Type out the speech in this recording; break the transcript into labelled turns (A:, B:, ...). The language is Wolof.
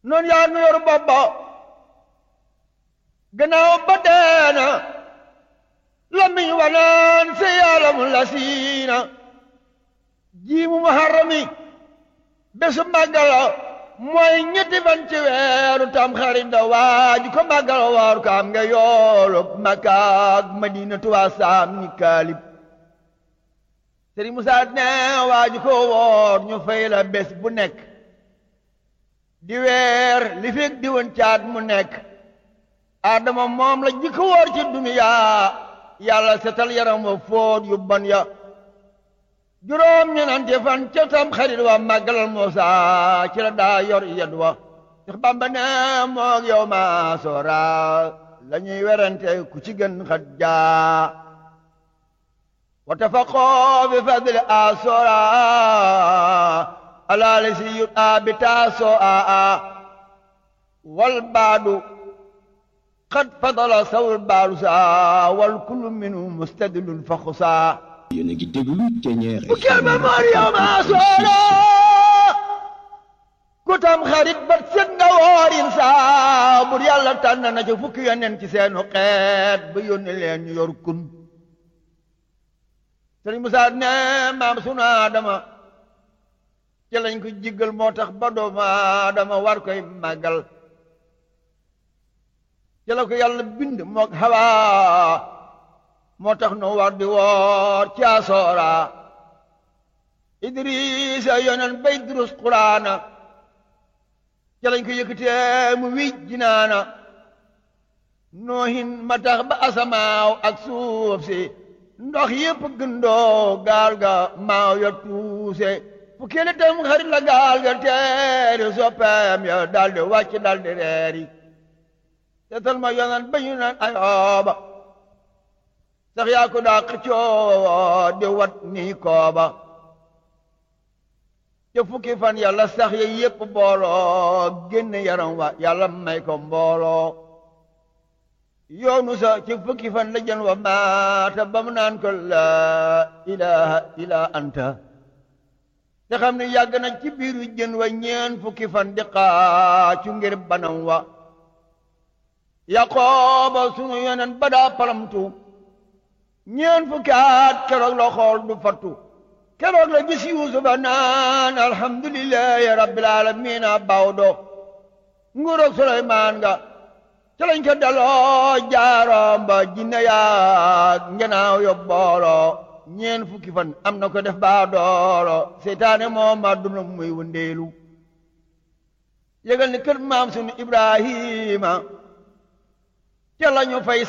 A: noonu yaa nu yor bopp ba gannaaw ba deena lamiñ wanaan se yaalamu la siina jiimu muharrami bésu màggal mooy ñetti fan ci weeru tam xarit da waaju ko màggal waaru ko am nga yoolu Makka ak Madinatu waa saam ñi kaalib Sëriñ Musaa ne waaju ko woor ñu fay la bés bu nekk di weer li fekk di woon caat mu nekk Adama moom la jikko woor ci duniyaa yàlla setal yaram wa fóot yu bon ya juróom ñenante fan ca tam xarit wa màggalal Muusa ci la daa yor yed wa Seex Bamba ne moog yow ma soora la ñuy werante ku ci gën xat jaa wa tafaqoo bi fadli a soora alaali si yut a bi taasoo a a wal baadu qad fadala sawul baadu saa wal kullu minhu mustadilun fa xusaa
B: yéen a ngi déglu Thiéniere
A: bu kenn ba moor yow maa soora ku tam xarit ba set nga woorin saa bur yàlla tànn na ci fukki yonent ci seenu xeet ba yónni leen ñu yor kun sëriñ Musaa ne maam sunu Adama ci lañ ko jiggal moo tax ba doomu Adama war koy màggal ci la ko yàlla bind mook Hawa moo tax nu war di woor ci asoora Idrisa yonen bay durus quraana ci lañ ko yëkkatee mu wij jinaana noohin ma tax ba asamaaw ak suuf si ndox yépp gëndoo gaal ga maaw ya tuuse fu kele tam xarit la gaal ga teeri soppeem ya daldi wàcc daldi reeri seetal ma yonen ba ñu naan ayooba sax yaa ko daa xëccoo di wat nii kooba ca fukki fan yàlla sax ya yépp booloo génn yaram wa yàlla may ko mbooloo yoonu sa ci fukki fan la jën wa maata ba mu naan ko laa ilaha illa anta te xam ne yàgg na ci biiru jën wa ñeen fukki fan di xaacu ngir banam wa yaqooba sunu yonen ba daa palamtu ñeen fukki at keroog la xool du fattu keroog la gis yuusufa naan alhamdulillahi rabbil alamina bawdo nguuroog suleymaan nga ca lañ ko daloo jaaroom ba jinne yaag ngenaaw yo booloo ñeen fukki fan am na ko def baa dooro seytaane moom ma duna muy wëndeelu yëgal ni kër maam sunu ibrahima ca lañu fay